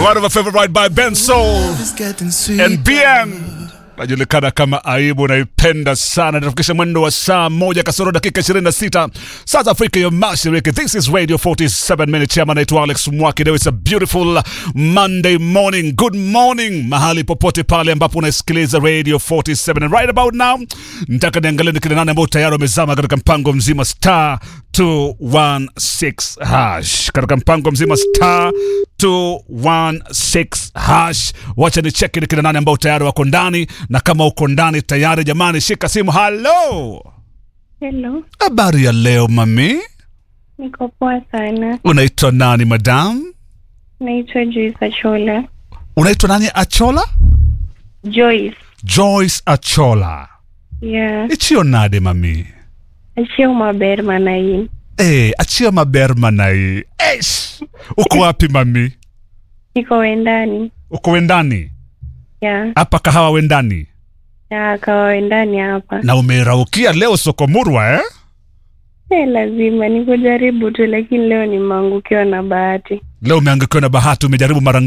One of my favorite right by Ben Soul and BN najulikana kama aibu naipenda sana natufikisha mwendo wa saa moja kasoro dakika 26 saa za afrika ya mashariki this is radio 47 minute chama naitwa alex mwaki leo it's a beautiful monday morning good morning mahali popote pale ambapo unasikiliza radio 47 and right about now nataka niangalie ni kina nane ambao tayari wamezama katika mpango mzima star 216 hash katika mpango mzima star 216 hash wacha ni cheki ni kina nane ambao tayari wako ndani na kama uko ndani tayari jamani shika simu halo Hello, habari ya leo mami niko poa sana. unaitwa nani madam Naitwa Joyce Achola. unaitwa nani achola Joyce. joyce achola Yeah. ichio nade mami Achio maber manain. Eh, achia maber manai Eish! uko wapi mami Niko wendani. uko wendani Yeah. hapa kahawa wendani Ya kawa wendani hapa. na umeraukia leo soko murwa eh? Eh, lazima nikujaribu tu lakini leo nimeangukiwa na bahati. leo umeangukiwa na bahati umejaribu mara